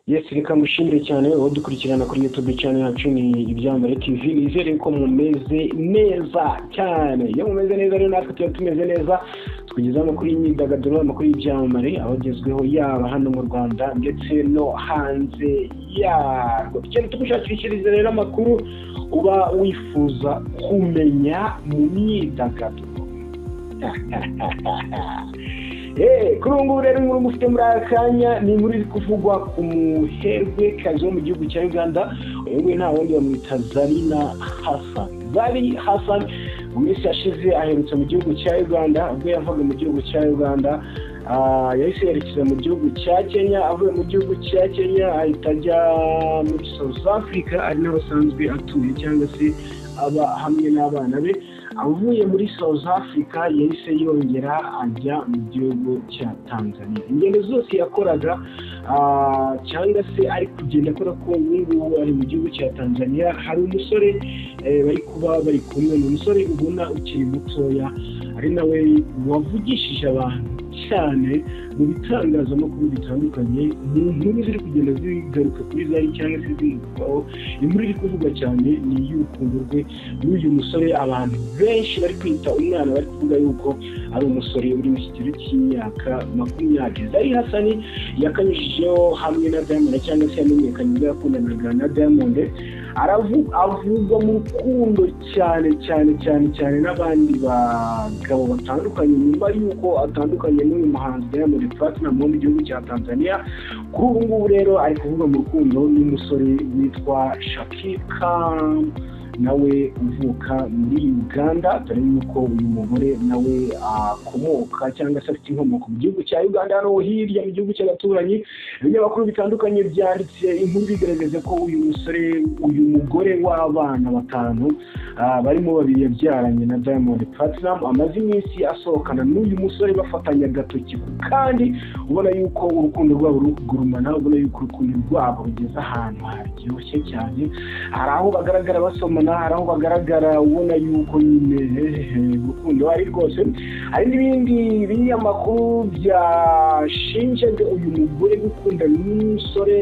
yesi reka mushimire cyane udukurikirana kuri yutube cyane yacu ni ibyambare tivi nizere ko mumeze neza cyane iyo mumeze neza rero natwe tuba tumeze neza tukugezaho amakuru y'imyidagaduro amakuru y'ibyamamare abagezweho yaba hano mu rwanda ndetse no hanze yarwo ikintu tumushakishiriza rero amakuru uba wifuza kumenya mu myidagaduro kuri ubu ngubu rero inkuru mufite muri aka kanya ni inkuru iri kuvugwa ku muherwe kazi wo mu gihugu cya uganda uyu nguyu nta wundi bamwita zarina hasan zari hasan mu minsi yashize aherutse mu gihugu cya uganda ubwo yavaga mu gihugu cya uganda yahise yerekeza mu gihugu cya kenya avuye mu gihugu cya kenya ahita ajya muri south africa ari naho asanzwe atuye cyangwa se aba hamwe n'abana be avuye muri south africa yahise yongera ajya mu gihugu cya tanzania ingendo zose yakoraga cyangwa se ari kugenda akora ko ubu ngubu ari mu gihugu cya tanzania hari umusore bari kuba bari kumwe ni umusore ubona ukiri mutoya ari nawe wavugishije abantu cyane mu bitangazamakuru bitandukanye mu nkuru ziri kugenda zigaruka kuri zari cyangwa se zimukwaho inkuru iri kuvugwa cyane ni iy'urukundo rwe n'uyu musore abantu benshi bari kwita umwana bari kuvuga yuko ari umusore uri mu kigero cy'imyaka makumyabiri zari hasani yakanyujijeho hamwe na diamond cyangwa se yamenyekanye ubwo yakundanaga na diamond aravugwa mu rukundo cyane cyane cyane cyane n'abandi bagabo batandukanye nyuma y'uko atandukanye n'uyu muhanzi diamond platinum wo mu gihugu cya tanzania kuri ubu ngubu rero ari kuvuga mu rukundo n'umusore witwa shakika nawe uvuka muri uganda dore yuko uyu mugore nawe akomoka cyangwa se afite inkomoko mu gihugu cya uganda hano hirya mu gihugu cy'abaturanyi ibinyamakuru bitandukanye byanditse inkuru bigaragaza ko uyu musore uyu mugore w'abana batanu barimo babiri yabyaranye na diamond platinum amaze iminsi asohokana n'uyu musore bafatanya agatoki kandi ubona yuko urukundo rwabo ruri kugurumana ubona yuko urukundo rwabo rugeze ahantu haryoshye cyane hari aho bagaragara basomana hari aho bagaragara ubona yuko nyine urukundo ari rwose hari n'ibindi binyamakuru byashinjaga uyu mugore gukunda n'umusore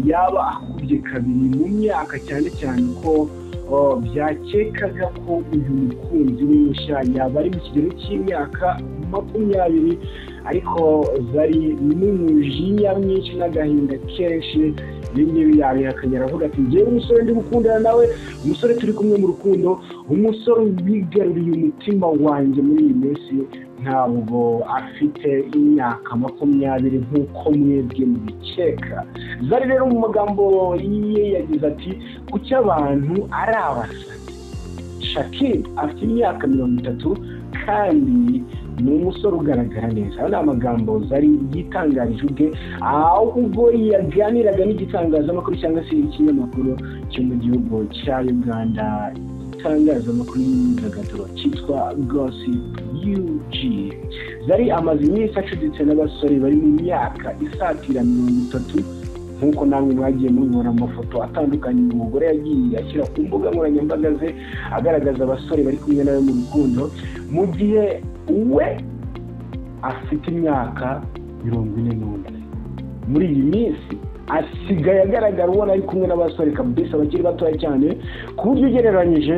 yaba akubye kabiri mu myaka cyane cyane ko byakekaga ko uyu mukunzi we mushya yaba ari mu kigero cy'imyaka makumyabiri ariko zari n'umujinya mwinshi n'agahinda kenshi ibi ngibi yabihakanye aravuga ati ngewe umusore ndi gukundana nawe umusore turi kumwe mu rukundo umusore wigaruriye umutima wanjye muri iyi minsi ntabwo afite imyaka makumyabiri nk'uko mwebwe mubikeka zari rero mu magambo ye yagize ati kuki abantu ari abasazi shakir afite imyaka mirongo itatu kandi ni umusore ugaragara neza ayo ni amagambo zari yitangarije ubwe ahubwo yaganiraga n'igitangazamakuru cyangwa se ikinyamakuru cyo mu gihugu cya uganda itangazamakuru y'imyidagaduro cyitwa gosipu yuji zari amaze iminsi acuditse n'abasore bari mu myaka isatira mirongo itatu nk'uko namwe mwagiye mubibona amafoto atandukanye uyu mugore yagiye ashyira ku mbuga nkoranyambaga ze agaragaza abasore bari kumwe nawe mu rukundo mu gihe we afite imyaka mirongo ine n'umwe muri iyi minsi asigaye agaragara ubona ari kumwe n'abasore kabisa bakiri batoya cyane ku buryo ugereranyije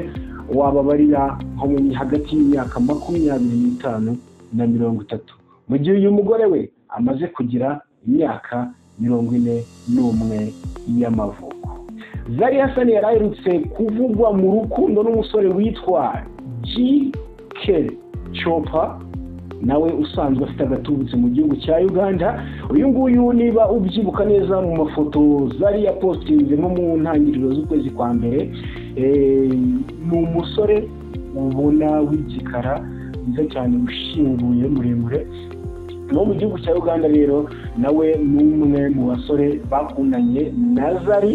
wababarira nko mu hagati y'imyaka makumyabiri n'itanu na mirongo itatu mu gihe uyu mugore we amaze kugira imyaka mirongo ine n'umwe y'amavuko zari hasani yari aherutse kuvugwa mu rukundo n'umusore witwa ji keri copa nawe usanzwe afite agatubutse mu gihugu cya uganda uyu nguyu niba ubyibuka neza mu mafoto zari yapositinze nko mu ntangiriro z'ukwezi kwa mbere ni umusore ubona w'igikara mwiza cyane ushinguye muremure no mu gihugu cya uganda rero nawe ni umwe mu basore bakundanye na zari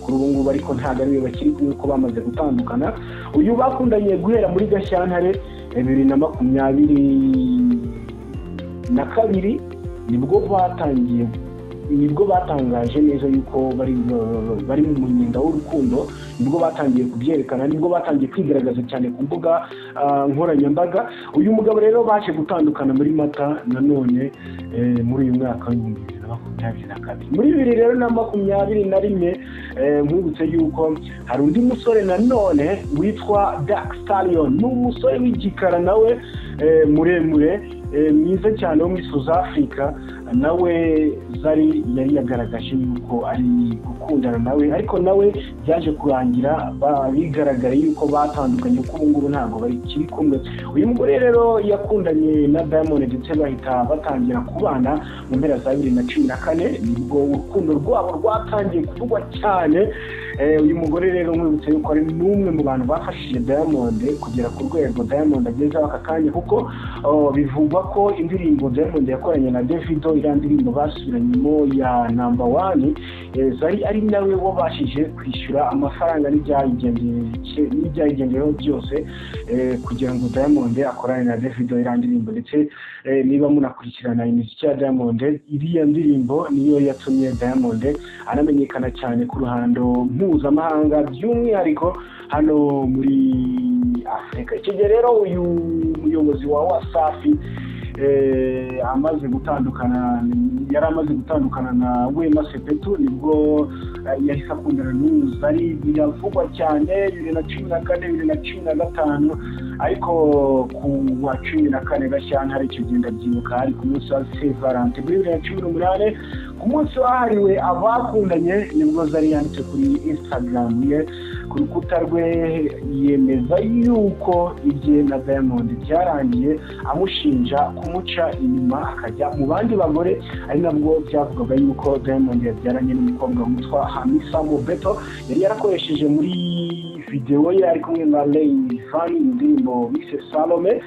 kuri ubu ngubu ariko ntabwo ariwe bakiri kumwe ko bamaze gutandukana uyu bakundanye guhera muri gashyantare bibiri na makumyabiri na kabiri nibwo batangiye nibwo batangaje neza yuko bari bari mu munyenga w'urukundo nibwo batangiye kubyerekana nibwo batangiye kwigaragaza cyane ku mbuga nkoranyambaga uyu mugabo rero baje gutandukana muri mata nanone muri uyu mwaka w'ibihumbi bibiri na makumyabiri na kabiri muri bibiri rero na makumyabiri na rimwe nkwibutse yuko hari undi musore nanone witwa dark stallion ni umusore w'igikara nawe eh, muremure eh, mwiza cyane wo muri south africa nawe zari yari yagaragaje yuko ari gukundana nawe ariko nawe byaje kurangira ba- bigaragara yuko batandukanye kuko ubu ngubu ntabwo bakiri kumwe uyu mugore rero yakundanye na diamond ndetse bahita batangira kubana mu mpera za bibiri na cumi na kane nibwo urukundo rwabo rwatangiye kuvugwa cyane Eh, uyu mugore rero mwibutse yuko ari n'umwe mu bantu bafashije diamond kugera ku rwego diamond agezeho aka kanya kuko oh, bivugwa ko indirimbo diamond yakoranye na davido iriya ndirimbo basubiranyemo ya namba wani eh, zari ari nawe wabashije kwishyura amafaranga n'ibyayigendeye- n'ibyayigendeyeho byose eh, kugira ngo diamond akorane na davido iriya ndirimbo ndetse eh, niba munakurikirana imiziki ya diamond iriya ndirimbo niyo yatumye diamond anamenyekana cyane ku ruhando mpuzamahanga by'umwihariko hano muri afurika icyo gihe rero uyu muyobozi wa wasafi eh, amaze gutandukana yari amaze gutandukana na wema sepetu nibwo eh, yahise akundana n'uzari biravugwa cyane bibiri na cumi na kane bibiri na cumi na gatanu ariko ku wa cumi na kane gashyantare icyo gihe ndabyibuka ari ku munsi wa saint valentin muri bibiri na cumi n'umunani ku munsi wahariwe abakundanye nibwo zari yanditse kuri instagram ye ku rukuta rwe yemeza yuko ibye na diamond byarangiye amushinja kumuca inyuma akajya mu bandi bagore ari nabwo byavugaga yuko diamond yabyaranye n'umukobwa witwa hamisa mobeto yari yarakoresheje muri videwo ye ari kumwe na Lay Fani mu ndirimbo bise Salome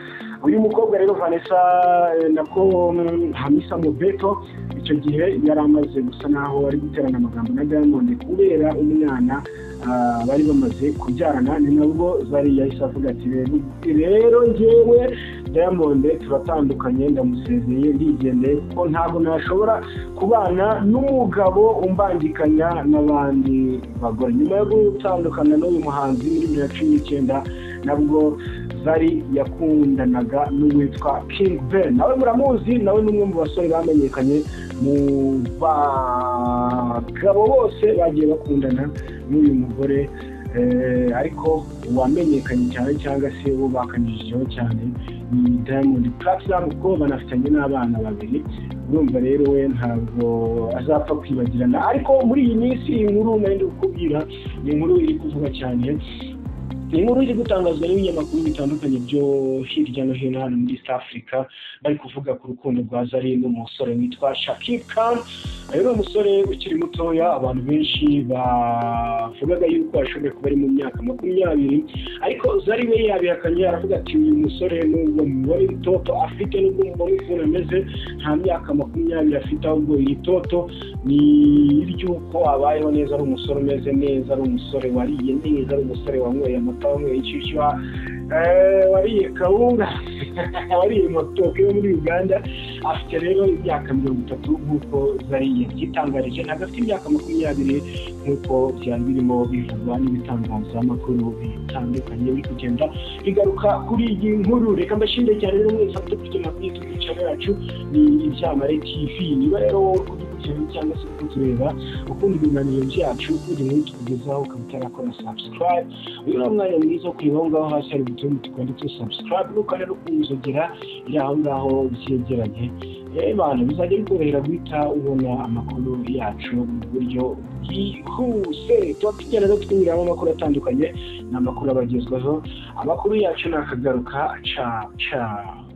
uyu mukobwa rero Vanessa eh, nako mm, Hamisa Mobeto icyo gihe yari amaze gusa naho ari guterana amagambo na Diamond kubera umwana ah, bari bamaze kubyarana ni nabwo zari yahise avuga ati "Rero- rero njyewe Diamond turatandukanye ndamusezeye ndigendeye kuko ntabwo nashobora kubana n'umugabo umbangikanya n'abandi bagore nyuma yo gutandukana n'uyu muhanzi muri bibiri na cumi n'icyenda nabwo zari yakundanaga n'uwitwa King Ben nawe muramuzi nawe ni umwe mu basore bamenyekanye mu bagabo bose bagiye bakundana n'uyu mugore Eh, ariko uwamenyekanye cyane cyangwa se uwo bakanyujijeho cyane ni Diamond Platinum kuko banafitanye n'abana babiri urumva rero we ntabwo azapfa kwibagirana ariko muri iyi minsi iyi nkuru nari ndi kukubwira ni inkuru iri kuvuga cyane iyi nkuru iri gutangazwa n'ibinyamakuru bitandukanye byo hirya no hino hano muri east africa bari kuvuga ku rukundo rwa zari n'umusore witwa shakib khan uyu ni umusore ukiri mutoya abantu benshi bavugaga yuko ashobora kuba ari mu myaka makumyabiri ariko zari we yabihakanye aravuga ati uyu musore nubwo mubona ibitoto afite nubwo mubona ukuntu ameze nta myaka makumyabiri afite ahubwo iri toto ni iry'uko abayeho neza ari umusore umeze neza ari umusore wariye neza ari umusore wanyweye amata wanyweye inshyushyu eh, wariye kawunga wariye matoke yo muri uganda afite rero imyaka mirongo itatu nk'uko zari yabyitangarije ntabwo afite imyaka makumyabiri nk'uko byari birimo bivugwa n'ibitangazamakuru bitandukanye biri kugenda bigaruka kuri iyi nkuru reka mbashimire cyane rero mwese abafite kujya makuru y'itwicara yacu ni ibyamare tv niba rero wowe uri kugenda cyangwa se uri kutureba ukunda ibiganiro byacu uri muri tukugezaho ukaba utarakora subscribe uyu ni umwanya mwiza wo kureba aho ngaho hasi hari utuntu twanditseho subscribe n'ukanda no kunzogera iri aho ngaho byegeranye abantu bizajya bikorohera guhita ubona amakuru yacu mu buryo bwihuse tuba tugenda twunyuramo amakuru atandukanye ni amakuru abagezwaho amakuru yacu ni akagaruka ca ca